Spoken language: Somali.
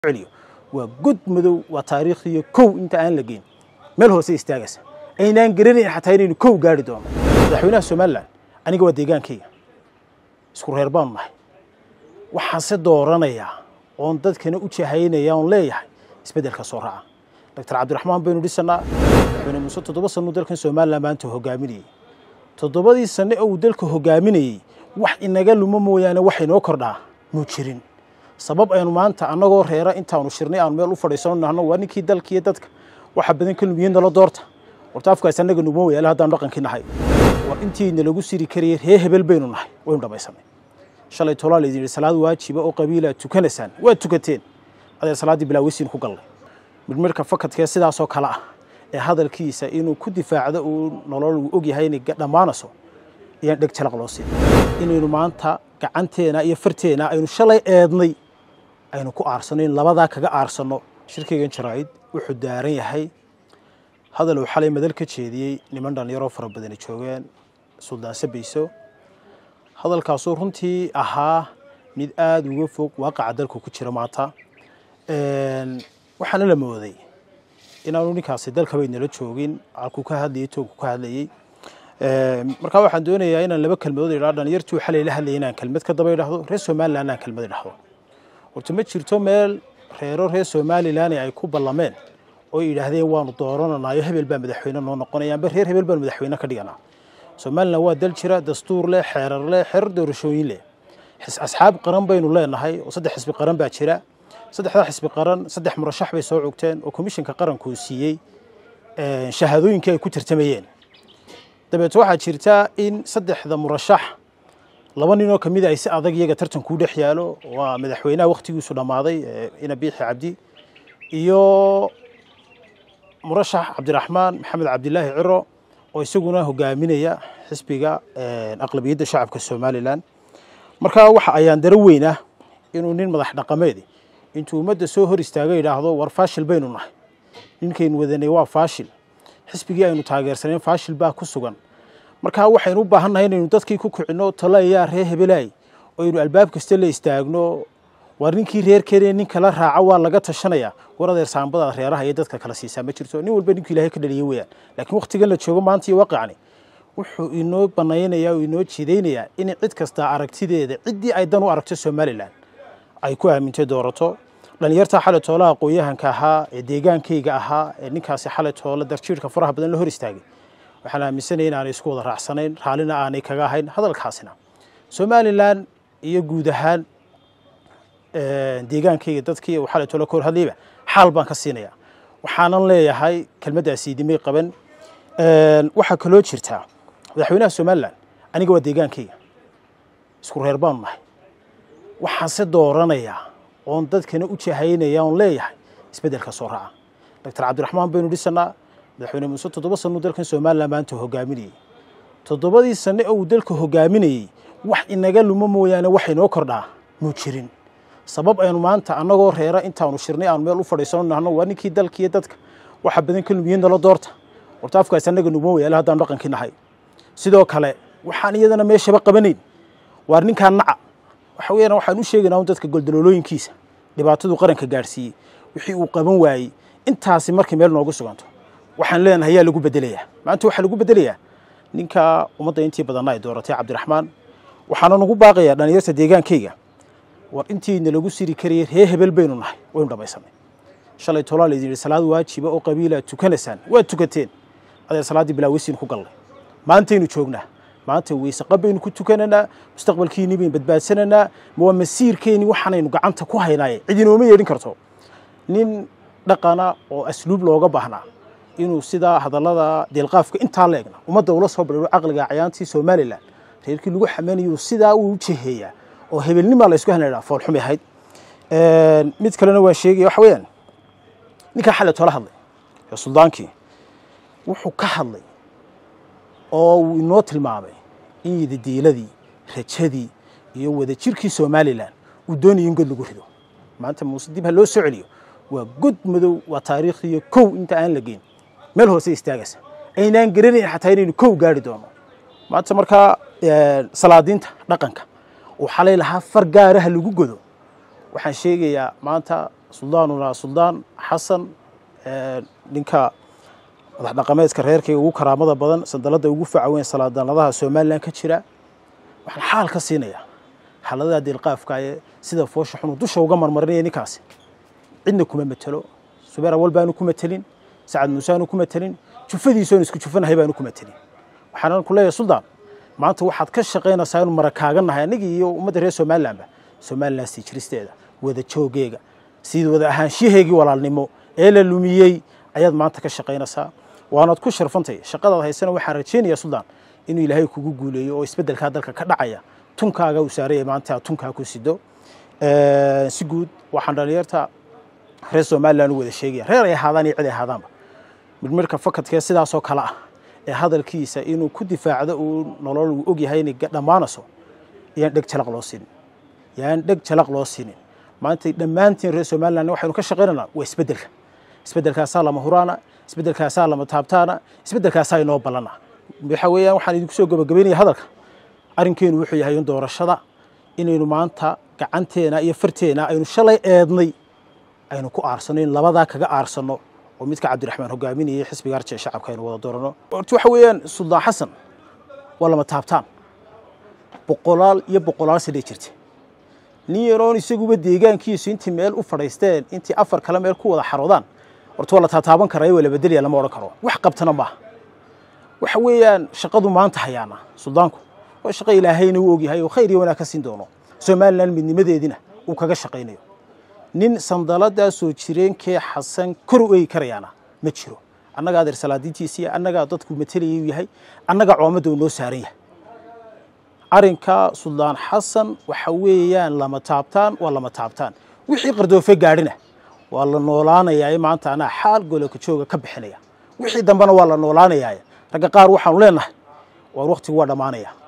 celiyo waa god madow waa taariikhdiyo kow inta aan la geyn meel hoose istaagaysa aynaan garanayn xataa inaynu kow gaari doono madaxweynaha somalilan aniga waa deegaankayga isku reer baanu nahay waxaanse dooranayaa oon dadkana u jahaynaya oon leeyahay isbeddelka soo raaca doctor cabdiraxmaan baynu dhisanaa madaxweyne muuse toddoba sannuu dalkan somalilan maanta hogaaminayey toddobadii sanne oo uu dalka hogaaminayey wax inaga lumo mooyaane wax inoo kordhaa muu jirin sabab aynu maanta annagoo reera intaanu shirnay aanu meel u fadhiisano nahno waa ninkii dalkiiyo dadka waxa badan ka lumiyeen nala doorta horta afkaas annaga nugma wayaala haddaanu dhaqankii nahay war intiina lagu siri karayay ree hebel baynu nahay waynu dhammaysanay shalay tolaa laydin yidhi salaad waajiba oo qabiilaa tukanaysaan waad tukateen adeer salaaddii bilaaweysiin ku gallay midhmidhka fakadkee sidaasoo kale ah ee hadalkiisa inuu ku difaacdo uu nolol uu og yahay inay dhammaanayso ayaan dheg jalaq loo siin inaynu maanta gacanteena iyo farteena aynu shalay eednay aynu ku aarsano in labadaa kaga aarsanno shirkaygan jaraa'id wuxuu daaran yahay hadal uu xalay madal ka jeediyey niman dhallinyaroo fara badani joogeen suldaan sabayso hadalkaasuu runtii ahaa mid aada uga fog waaqaca dalku ku jira maanta waxaana la mooday inaanu ninkaasi dalkabay nala joogin halkuu ka hadlayay toogku ka hadlayey markaa waxaan doonayaa inaan laba kelmadood idhaa dhalinyartuu xalay la hadlayay inaan kelmad ka daba idhahdo reer somalilan aan kelmad idhahdo horta ma jirto meel reero reer somalilan ay ku ballameen oo yidhaahdeen waanu doorananayo hebel baa madaxweyne noo noqonaya amba reer hebel baanu madaxweyne ka dhiganaa somalilan waa dal jira dastuur leh xeerar leh xeerar doorashooyin leh asxaab qaran baynu leenahay oo saddex xisbi qaran baa jira saddexdaa xisbi qaran saddex murashax bay soo cogteen oo komishinka qaranku siiyey shahaadooyinkii ay ku tartamayeen dabeeto waxaa jirta in saddexda murashax laba ninoo ka mida ay si adag iyaga tartankuu dhex yaalo waa madaxweynaha wakhtigiisu dhammaaday ina biixi cabdi iyo murashax cabdiraxmaan maxamed cabdilaahi ciro oo isaguna hogaaminaya xisbiga aqlabiyadda shacabka somalilan markaa waxa ayaan daro weyn ah inuu nin madax dhaqameedi intuu ummadda soo hor istaaga yidhaahdo war faashil baynu nahay ninkaynu wadanay waa faashil xisbigii aynu taageersaneen faashil baa ku sugan markaa waxaynu u baahan nahay inaynu dadkii ku kicino talayaa ree hebelaay oo aynu albaab kasta la istaagno war ninkii reer keenee nin kala raaca waa laga tashanaya war adeer saambadaad reeraha iyo dadka kala siisaa ma jirto nin walba ninkuu ilahay ka dhaliya weyaan laakiin wakhtigan la joogo maanta iyo waaqicani wuxuu inoo banaynayaa oo inoo jidaynayaa in cid kasta aragtideeda ciddii ay dan u aragto somalilan ay ku aamintay doorato dhalinyarta xalay toolaha aqoon-yahanka ahaa ee deegaankayga ahaa ee ninkaasi xalay toola darjiirhka faraha badan la hor istaagay waxaan aaminsanaya in aanay isku wada raacsanayn raallina aanay kaga ahayn hadalkaasina somalilan iyo guud ahaan deegaankayga dadkii uu xalay toola ka hor hadlayba xaal baan ka siinaya waxaanan leeyahay kelmaddaasi idimay qaban waxaa kaloo jirtaa madaxweynaha somalilan aniga waa deegaankayga isku reer baanu nahay waxaanse dooranayaa oon dadkana u jahaynaya oon leeyahay isbeddelka soo raaca doctor cabdiraxmaan baynu dhisanaa madaxweyne muuse toddoba sannuu dalkan somalilan maanta hogaaminayey toddobadii sanne oo uu dalka hogaaminayey wax inaga lumo mooyaane wax inoo kordhaa muu jirin sabab aynu maanta annagoo reera intaanu shirnay aanu meel u fadhiisano nahno waa ninkii dalkiiyo dadka waxa badan ka lumiyeen nala doorta horta afkaas annaga nugma wayaala haddaanu dhaqankii nahay sidoo kale waxaan iyadana meeshaba qabanayn waar ninkaa naca waxa weeyaan waxaan u sheegaynaa un dadka goldaloolooyinkiisa dhibaatadu qaranka gaadhsiiyey wixii uu qaban waayey intaasi markay meel noogu suganto waxaan leenahay yaa lagu bedelayaa maanta waxaa lagu bedelayaa ninka ummadda intii badanna ay dooratay cabdiraxmaan waxaana nagu baaqayaa dhalinyarta deegaankayga war intiina lagu siri karayay ree hebel baynu nahay waynu dhammaysanay shalay tolaa laydin yidhi salaad waajiba oo qabiilaa tukanaysaan waad tukateen adeer salaaddii bilaaweysiin ku gallay maantaynu joognaa maanta weyseqa baynu ku tukananaa mustaqbalkiinii baynu badbaadsanaynaa waa masiirkeennii waxaanaynu gacanta ku haynaaye cid inooma yeedhin karto nin dhaqana oo asluub looga baahnaa inuu sidaa hadallada deelqaafka intaa leegna ummadda ula soo badhiiro caqliga cayaantii somalilan reerkii lagu xamanayo sidaa uu u jeheeyaa oo hebelnimaa la isku hanadhaa foolxumay ahayd mid kalena waan sheegaya waxa weeyaan ninkaa xalay toola hadlay ee suldaankii wuxuu ka hadlay oo uu inoo tilmaamay in yidadiiladii rajadii iyo wadajirkii somalilan uu doonayay in god lagu rido maanta muuse dib ha loo soo celiyo waa god madow waa taariikhdiyo kow inta aan la geyn meel hoose istaagaysa aynaan garanayn xataa inaynu kow gaari doono maanta markaa salaadiinta dhaqanka uu xalay lahaa far gaaraha lagu godo waxaan sheegayaa maanta suldaanuna suldaan xasan ninka madax dhaqameedka reerkayga ugu karaamada badan sandalada ugu faca weyn salaadanadaha somalilan ka jira waxaan xaal ka siinayaa xaaladaha deelqaafka ee sida foosha xunu dusha uga marmarinaya ninkaasi cidna kuma matelo subeer awal baanu ku matelin sacad muuse aanu ku matelin jufadiisoon isku jufanahay baanu ku matelin waxaanan ku leeyahay suldaan maanta waxaad ka shaqaynaysaa inu marakaagannahay anigii iyo ummadda reer somalilanba somalilan sii jiristeeda wada joogeega sida wada ahaanshaheegii walaalnimo ee la lumiyey ayaad maanta ka shaqaynaysaa waanaad ku sharfantay shaqadaad haysana waxaan rajaynaya suldaan inuu ilaahay kugu guuleeyo oo isbeddelkaa dalka ka dhacaya tunkaaga uu saaraya maanta tunkaa ku sido si guud waxaan dhalinyarta reer somalilan u wada sheegaya reer ay ahaadaan iyo cid ay ahaadaanba midmirka fakadkee sidaasoo kale ah ee hadalkiisa inuu ku difaacdo uu nolol uu ogyahay inay dhammaanayso yaan dheg jalaq loo siinin yaan dheg jalaq loo siinin maanta dhammaantiin reer somalilan waxaynu ka shaqaynaynaa waa isbeddelka isbeddelkaasaa lama huraana isbeddelkaasaa lama taabtaana isbeddelkaasaa inoo ballana waxa weeyaan waxaan idinku soo gabagabaynaya hadalka arrinkeenu wuxuu yahay in doorashada inaynu maanta gacanteena iyo farteena aynu shalay eednay aynu ku aarsano in labadaa kaga aarsano oo midka cabdiraxmaan hogaaminayay xisbiga arjee shacabka aynu wada doorano horta waxa weeyaan suldaan xasan waa lama taabtaan boqolaal iyo boqolaal sanay jirta nin yaroon isaguba deegaankiisu intii meel u fadhaysteen intii afar kale meel ku wada xaroodaan horta waa la taataaban karaa waa la bedelaya lama odhan karo wax qabtana maaha waxa weeyaan shaqadu maanta hayaana suldaanku waa shaqo ilaahayna uu ogyahay oo khayr iyo wanaag ka siin doono somalilan midnimadeedina uu kaga shaqaynayo nin sandaladaa soo jireenkee xasan kor u eegi karayaana ma jiro annagaa adeer salaadiintiisiiya annagaa dadku matelaya u yahay annagaa coomadda uu noo saaran yahay arrinka suldaan xasan waxa weeyaan lama taabtaan waa lama taabtaan wixii qardoofe gaadhina waa la noolaanayaa maanta anaa xaal gololka jooga ka bixinaya wixii dambena waa la noolaanayaa ragga qaar waxaanu leenahay waar waktigu waa dhammaanaya